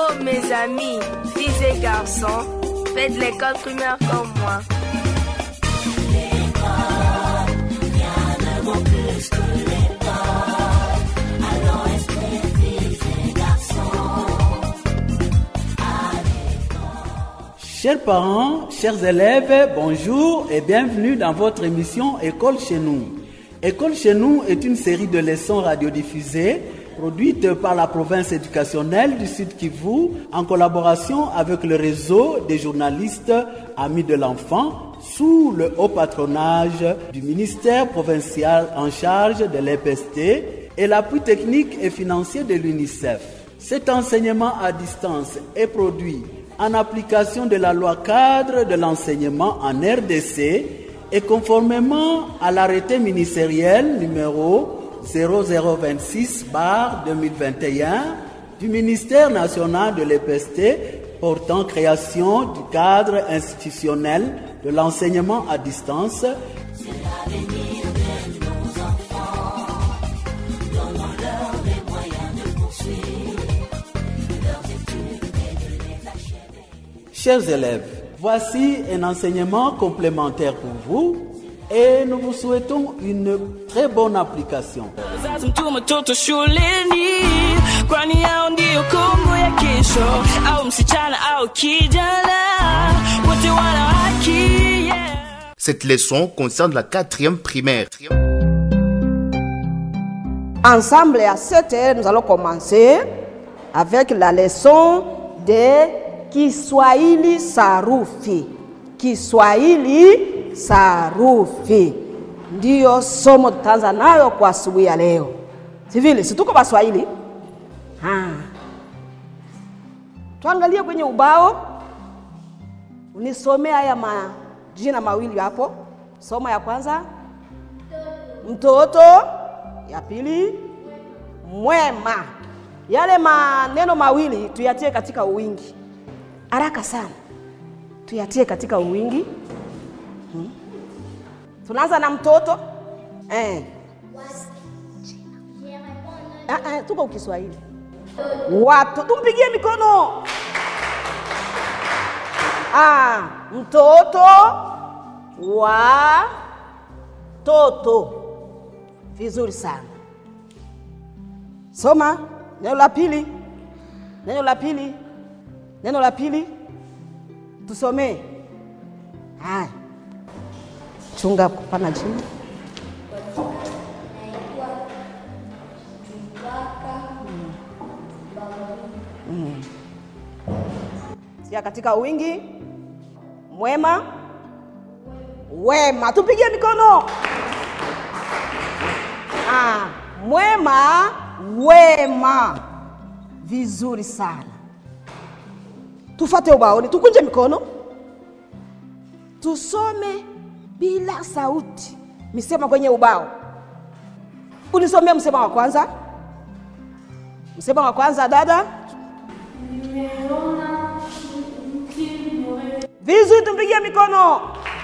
Oh mes amis, filles et garçons, faites l'école primaire comme moi. Chers parents, chers élèves, bonjour et bienvenue dans votre émission École chez nous. École chez nous est une série de leçons radiodiffusées produite par la province éducationnelle du Sud Kivu en collaboration avec le réseau des journalistes Amis de l'enfant sous le haut patronage du ministère provincial en charge de l'EPST et l'appui technique et financier de l'UNICEF. Cet enseignement à distance est produit en application de la loi cadre de l'enseignement en RDC et conformément à l'arrêté ministériel numéro 0026 2021 du ministère national de l'EPST portant création du cadre institutionnel de l'enseignement à distance Chers élèves, voici un enseignement complémentaire pour vous et nous vous souhaitons une très bonne application. Wazazi mtuma mtoto shuleni, kwani yao ndiyo kombo ya kesho. Au msichana au kijana, wote wana haki yeah. Cette leçon concerne la quatrième primaire. Ensemble à 7 heures, nous allons commencer avec la leçon de Kiswahili sarufi. Kiswahili sarufi ndiyo somo tutaanza nayo kwa asubuhi ya leo, si vile? Si tuko Waswahili? Ha. Tuangalie kwenye ubao, unisomee haya majina mawili hapo. Somo ya kwanza mtoto, ya pili mwema. Yale maneno mawili tuyatie katika uwingi haraka sana, tuyatie katika uwingi hmm. Tunaanza na mtoto eh. Ah, ah, tuko Kiswahili. Watu tumpigie mikono. Ah, mtoto wa toto. Vizuri sana. Soma neno la pili, neno la pili, neno la pili, tusomee. Haya, chunga kupana chini. Mm. Sia katika wingi mwema wema, tupigie mikono. Ah, mwema wema, vizuri sana. Tufate ubaoni, tukunje mikono, tusome bila sauti misemo kwenye ubao. Unisomee msemo wa kwanza. Msemo wa kwanza, dada. Vizuri, tumpigie mikono.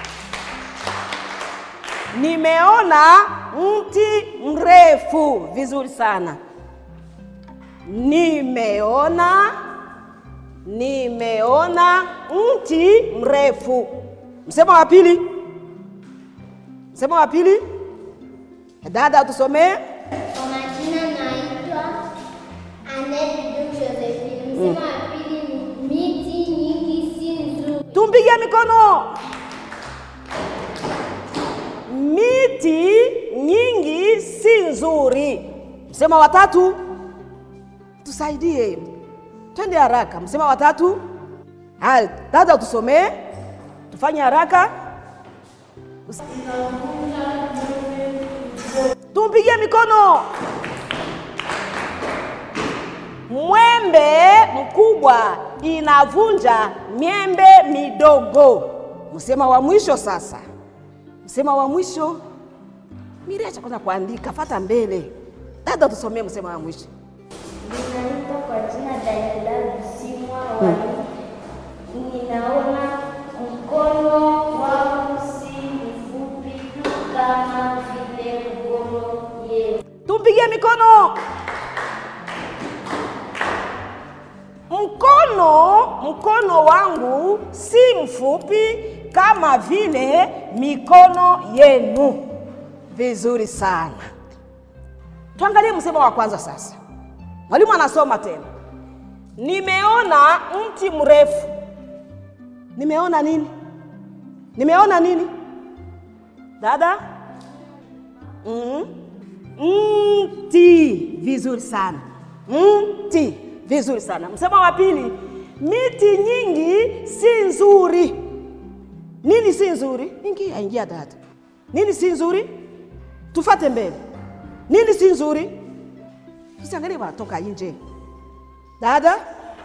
Nimeona mti mrefu. Vizuri sana. Nimeona, nimeona mti mrefu. Msemo wa pili. Msemo wa pili, dada, tusomee. Kwa majina naitwa Annette Duke Josephine. Msemo wa pili ni miti nyingi si nzuri. Tumpigie mikono. Miti nyingi si nzuri. Msemo wa tatu, tusaidie, twende haraka. Msemo wa tatu, haya dada, tusomee, tufanye haraka. Tumpigie mikono. Mwembe mkubwa inavunja miembe midogo. Msema wa mwisho sasa, msema wa mwisho. Miriacha kwanza kuandika, fata mbele. Dada, tusomee msema wa mwisho. Ninaitwa kwa jina Daniela Bisimwa wa ninaona mkono wangu si mfupi tu kama vile mkono yenu. Tumpigie mikono. mkono mkono wangu si mfupi kama vile mikono yenu vizuri sana tuangalie msemo wa kwanza sasa mwalimu anasoma tena nimeona mti mrefu nimeona nini nimeona nini dada mm. mti vizuri sana mti vizuri sana msemo wa pili miti nyingi si nzuri nini si nzuri ingia ingia dada nini si nzuri tufate mbele nini si nzuri usiangalie wanatoka nje dada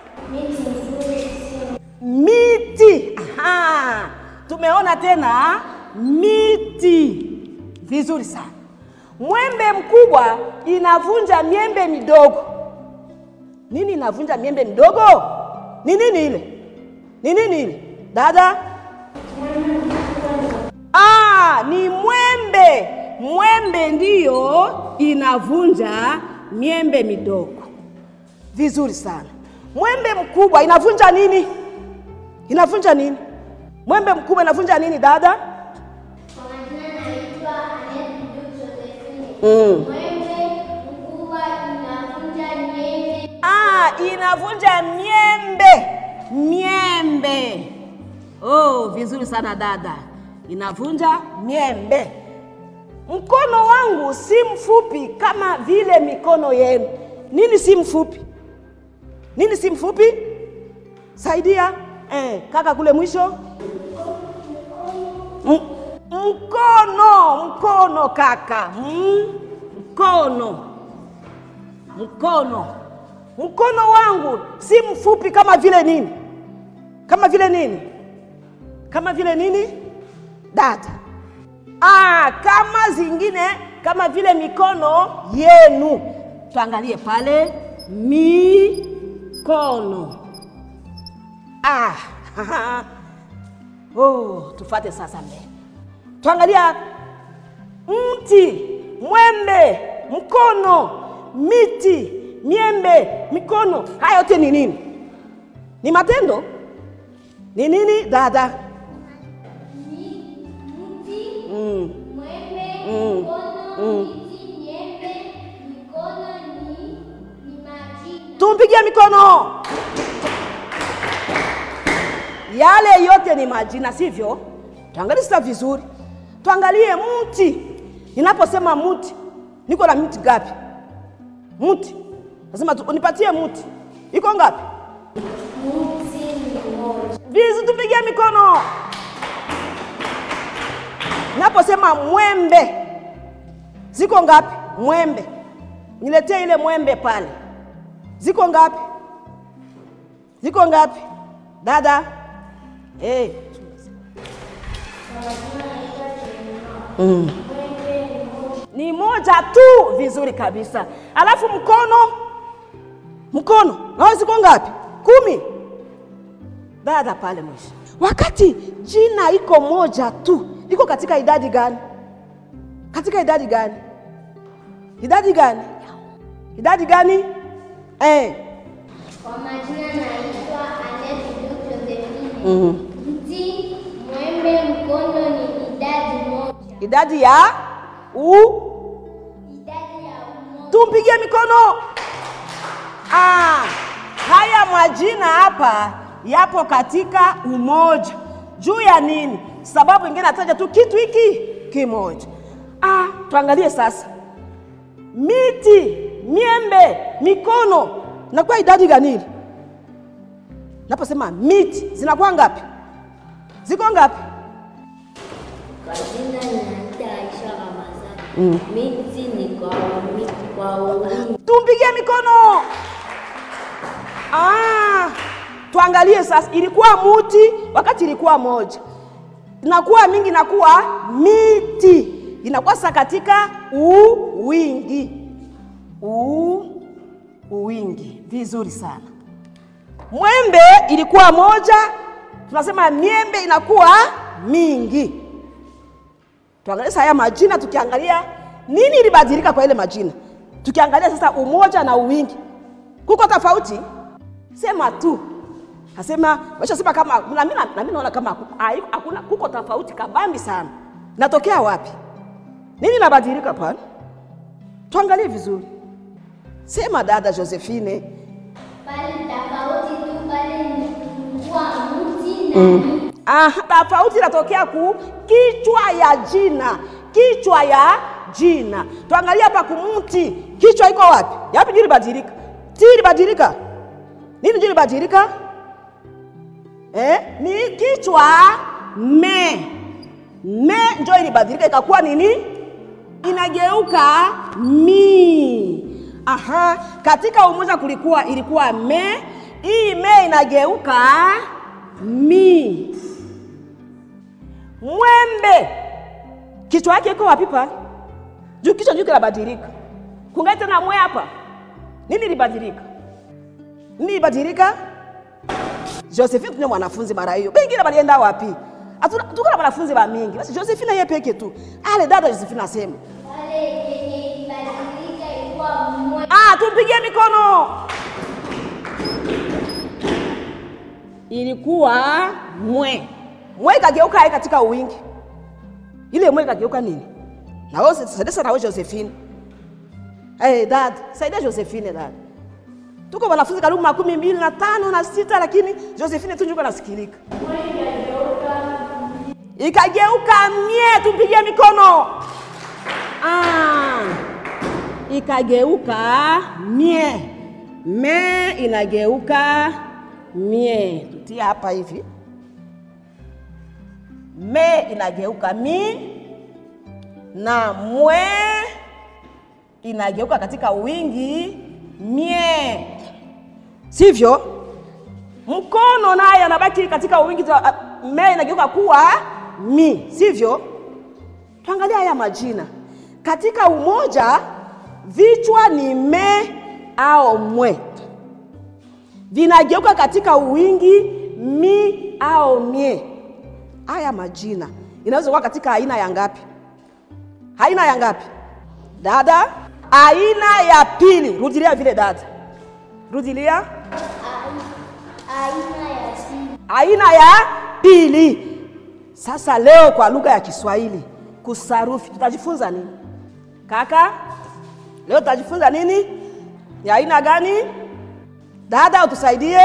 miti Aha. tumeona tena miti vizuri sana mwembe mkubwa inavunja miembe midogo nini inavunja miembe midogo ni nini ile ni nini ile dada ah, ni mwembe mwembe ndiyo inavunja miembe midogo vizuri sana mwembe mkubwa inavunja nini inavunja nini mwembe mkubwa inavunja nini dada Kwa majina naitwa Anet Dudu Josephine. mm. Mwembe mkubwa inavunja nyembe. ah, inavunja miembe miembe oh, vizuri sana dada inavunja miembe mkono wangu si mfupi kama vile mikono yenu nini si mfupi nini si mfupi saidia eh, kaka kule mwisho M- mkono mkono kaka mm, mkono mkono mkono wangu si mfupi kama vile nini kama vile nini kama vile nini dada ah, kama zingine kama vile mikono yenu tuangalie pale mikono ah, oh, tufate sasa mbele tuangalia mti mwembe mkono miti miembe mikono haya yote ni nini ni matendo ni nini dada Mti, mm. mwembe, Mm. mkono, miti, nyembe, mikono ni ni majina. tumpigie mikono yale yote ni majina sivyo tuangalie sasa vizuri tuangalie mti ninaposema mti niko na miti gapi mti nasema tu- unipatie mti iko ngapi Mti ni moja. vizi tupigie mikono naposema mwembe ziko ngapi mwembe niletee ile mwembe pale ziko ngapi ziko ngapi dada hey. mm. ni moja tu vizuri kabisa alafu mkono mkono nao ziko ngapi kumi dada pale mwisho wakati jina iko moja tu iko katika idadi gani katika idadi gani idadi gani idadi gani eh. Kwa majina naitwa Anet Dudu Josephine. mm. Mti, mwembe, mkono ni idadi moja. idadi ya u Idadi ya umoja. tumpigie mikono ah, haya majina hapa yapo katika umoja juu ya nini sababu ingine nataja tu kitu hiki kimoja ah, tuangalie sasa miti miembe mikono nakuwa idadi ganili naposema miti zinakuwa ngapi ziko ngapi Kwa jina naitwa Aisha Ramadhani. Miti ni kwa wami- kwa wingi. tumpigie mikono ah, tuangalie sasa ilikuwa muti wakati ilikuwa moja inakuwa mingi inakuwa miti inakuwa sasa katika uwingi u uwingi vizuri sana mwembe ilikuwa moja tunasema miembe inakuwa mingi tuangalie sasa haya majina tukiangalia nini ilibadilika kwa ile majina tukiangalia sasa umoja na uwingi kuko tofauti sema tu asema washasema kama na mimi na mimi naona kama haku- hai- hakuna kuko tofauti kabambi sana natokea wapi nini nabadilika pale tuangalie vizuri sema dada josephine Pale tofauti tu pale ni kuwa mti na Aha, tofauti inatokea ku kichwa ya jina, kichwa ya jina. Tuangalie hapa kumti, kichwa iko wapi? Yapi ndio libadilika? Ti libadilika nini? Ndio libadilika eh? Ni kichwa me me, ndio ilibadilika ikakuwa nini? Inageuka mi. Aha, katika umoja kulikuwa ilikuwa me, hii me inageuka mi. Mwembe kichwa yake iko wapi pale? Juu kichwa juu kinabadilika. Kungai tena mwe hapa. Nini libadilika? Nini libadilika? Josephine tunye mwanafunzi mara hiyo. Bengine balienda wapi? Hatuna tuko na wanafunzi ba mingi. Basi Josephine yeye peke tu. Ale dada Josephine asema. pale yenye ilibadilika ilikuwa mwe Ah, tumpigie mikono. Ilikuwa mwe. Mwe ikageuka hai katika uwingi. Ile mwe ikageuka nini? Na wewe saidia sana wewe Josephine. Eh, dad, saidia Josephine dad. Tuko wanafunzi karibu makumi mbili na tano na sita lakini Josephine tu njuko nasikilika. Ikageuka mie, tumpigie mikono. Ah ikageuka mie me inageuka mie tutia hapa hivi me inageuka mi na mwe inageuka katika wingi mie sivyo mkono naye anabaki katika wingi ta- me inageuka kuwa mi sivyo tuangalia haya majina katika umoja vichwa ni me au mwe vinageuka katika uwingi mi au mie haya majina inaweza kuwa katika aina ya ngapi aina ya ngapi dada aina ya pili rudilia vile dada rudilia aina ya si aina ya pili sasa leo kwa lugha ya kiswahili kusarufi tutajifunza nini kaka leo tutajifunza nini ni aina gani dada utusaidie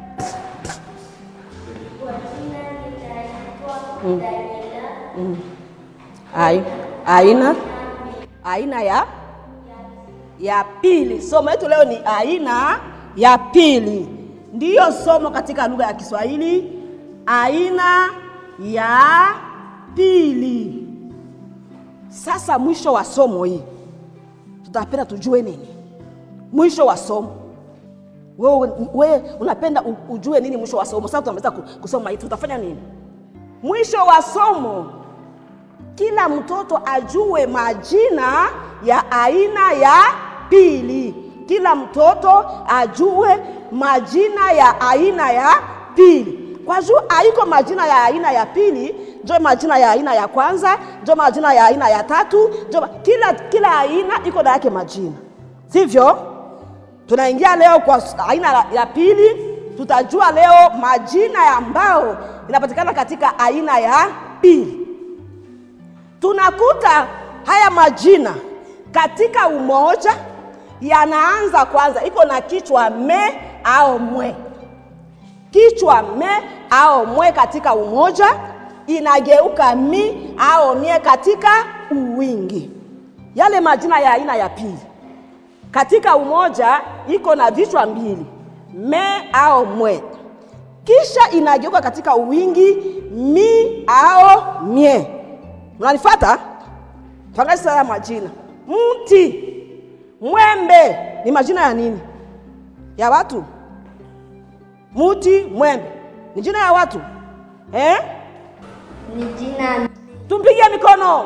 kwa jina litaitwa Daniela Ai, aina aina ya ya pili somo letu leo ni aina ya pili ndiyo somo katika lugha ya kiswahili aina ya pili sasa mwisho wa somo hii tutapenda tujue nini mwisho wa somo wewe we, unapenda u- ujue nini mwisho wa somo sasa tunaweza ku- kusoma hii tutafanya nini mwisho wa somo kila mtoto ajue majina ya aina ya pili kila mtoto ajue majina ya aina ya pili kwa juu haiko majina ya aina ya pili njo majina ya aina ya kwanza njo majina ya aina ya tatu njo ma- kila kila aina iko na yake majina sivyo tunaingia leo kwa s- aina la- ya pili tutajua leo majina ya ambao inapatikana katika aina ya pili tunakuta haya majina katika umoja yanaanza kwanza iko na kichwa me au mwe kichwa me au mwe katika umoja inageuka mi au mie katika uwingi yale majina ya aina ya pili katika umoja iko na vichwa mbili me au mwe kisha inageuka katika uwingi mi au mie mnanifata tuangalie sasa haya majina mti mwembe ni majina ya nini ya watu muti mwembe ni jina ya watu eh? ni jina tumpige mikono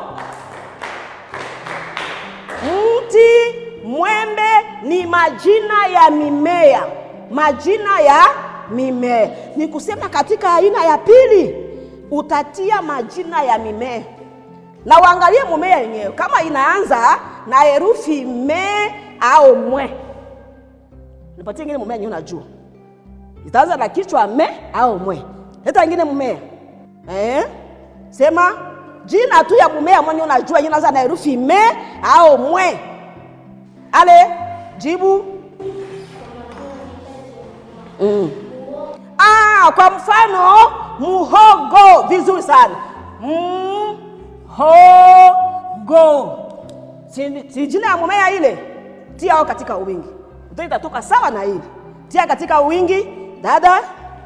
mti mwembe ni majina ya mimea majina ya mimea ni kusema katika aina ya pili utatia majina ya mimea na uangalie mumea yenyewe kama inaanza na herufi me au mwe nipatie ingine mumea yenyewe unajua itaanza na kichwa me au mwe. Leta ingine mmea eh? Sema jina tu ya mmea mwenye unajua jina inaanza na herufi me au mwe. Ale jibu mm. Ah, kwa mfano muhogo, vizuri sana mhogo, si, si jina ya mmea ile, tia ao katika wingi, uta itatoka sawa na ile. Tia katika wingi, dada.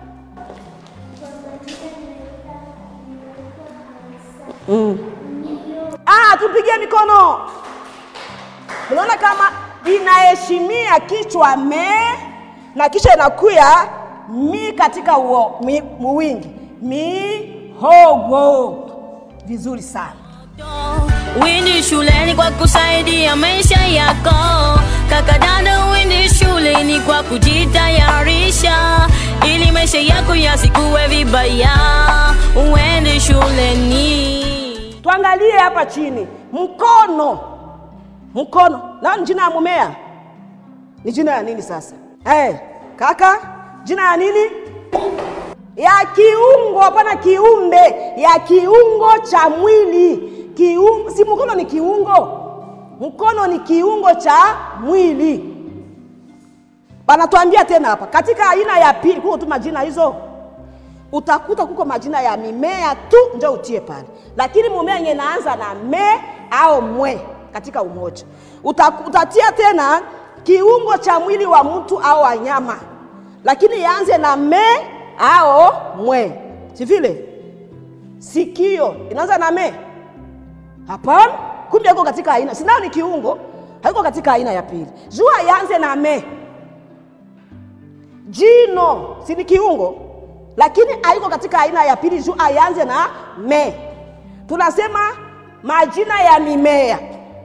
Mm. Ah, tupigie mikono. Unaona kama inaheshimia kichwa me na kisha inakuya mi katika uo, mi, muwingi mihogo. Vizuri sana. Windi shuleni kwa kusaidia maisha yako. Kaka dada, windi shuleni kwa kujitayarisha ili maisha yako yasikuwe vibaya. Uende shuleni. Tuangalie hapa chini, mkono. Mkono na ni jina ya mumea, ni jina ya nini sasa? Hey, kaka, jina ya nini? Ya kiungo, hapana kiumbe, ya kiungo cha mwili. Kiungo, si mkono ni kiungo? Mkono ni kiungo cha mwili. Panatuambia tena hapa katika aina ya pili, kuko tu majina hizo utakuta kuko majina ya mimea tu njo utie pale, lakini mumea yenye naanza na me au mwe katika umoja Uta, utatia tena kiungo cha mwili wa mtu au wanyama, lakini yaanze na me au mwe, si vile? Sikio inaanza na me? Hapana, kumbe iko katika aina, sinao ni kiungo, haiko katika aina ya pili. Jua yaanze na me. Jino si ni kiungo lakini haiko katika aina ya pili juu aianze na me. Tunasema majina ya mimea,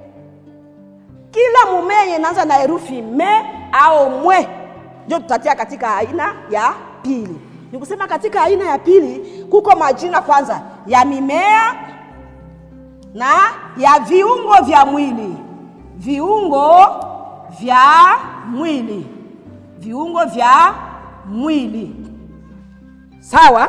kila mumea yenye inaanza na herufi me au mwe ndio tutatia katika aina ya pili. Ni kusema katika aina ya pili kuko majina kwanza ya mimea na ya viungo vya mwili, viungo vya mwili, viungo vya mwili. Sawa.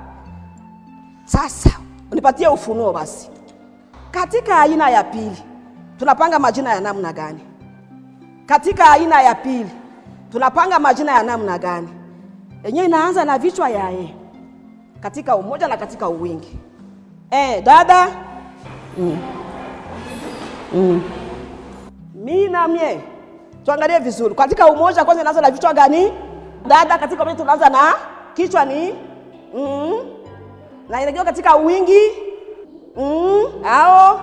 Sasa unipatie ufunuo basi. Katika aina ya pili tunapanga majina ya namna gani? Katika aina ya pili tunapanga majina ya namna gani? Yenyewe inaanza na vichwa ya e, katika umoja na katika uwingi. E, dada mm. Mm. mi na mie, tuangalie vizuri. Katika umoja kwanza inaanza na vichwa gani? Dada, katika umoja tunaanza na kichwa ni mm, na inakiwa katika wingi mm, ao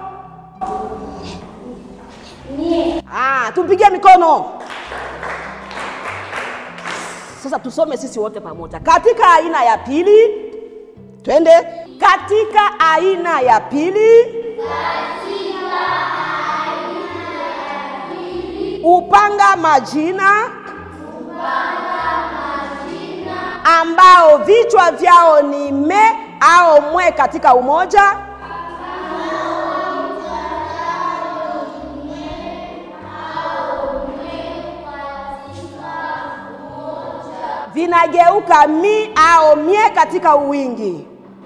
ah, tumpigie mikono sasa. Tusome sisi wote pamoja katika aina ya pili, twende katika aina ya pili, upanga majina ambao vichwa vyao ni me au mwe katika umoja vinageuka mi au mie katika uwingi.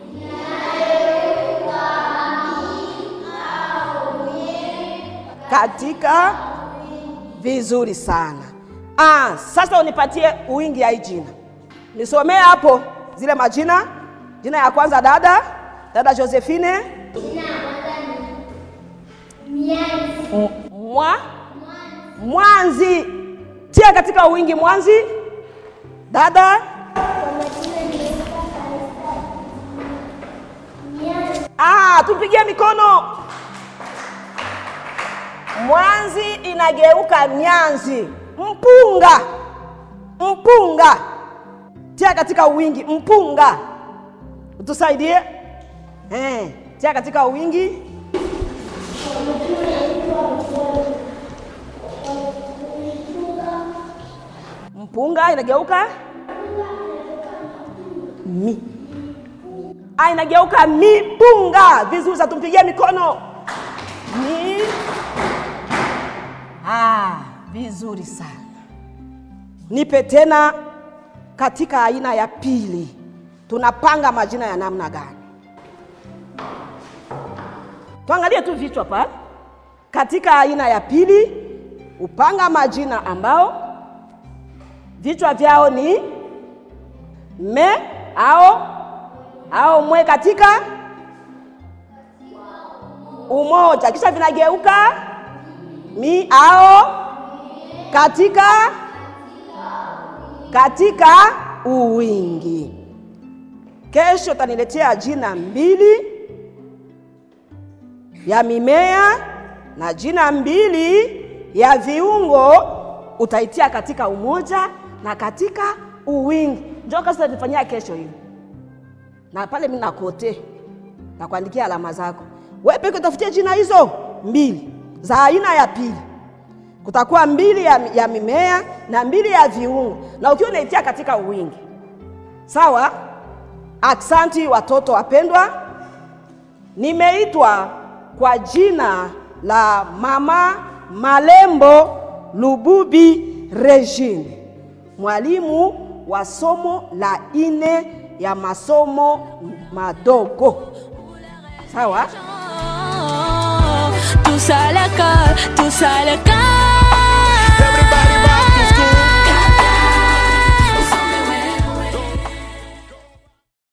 Katika vizuri sana. Ah, sasa unipatie uwingi ya hii jina nisomee hapo zile majina. Jina ya kwanza dada, dada Josephine. M- mwa mwanzi, tia katika wingi mwanzi. Dada ah, tupigie mikono. Mwanzi inageuka mianzi. Mpunga, mpunga tia katika wingi mpunga, utusaidie eh, tia katika wingi mpunga inageuka mi ah, inageuka mipunga. Vizuri, sasa tumpigie mikono mi ah, vizuri sana. Nipe tena katika aina ya pili tunapanga majina ya namna gani? Tuangalie tu vichwa pale. Katika aina ya pili upanga majina ambao vichwa vyao ni me au au mwe katika umoja, kisha vinageuka mi au katika katika uwingi. Kesho utaniletea jina mbili ya mimea na jina mbili ya viungo, utaitia katika umoja na katika uwingi. Njoo kasi tutafanyia kesho hiyo, na pale mimi nakote na kuandikia alama zako. Wewe peke utafutie jina hizo mbili za aina ya pili kutakuwa mbili ya, ya mimea na mbili ya viungo, na ukiwa unaitia katika uwingi. Sawa? Aksanti watoto wapendwa, nimeitwa kwa jina la Mama Malembo Lububi Regine, mwalimu wa somo la ine ya masomo madogo. Sawa? Tous à l'école, tous à l'école.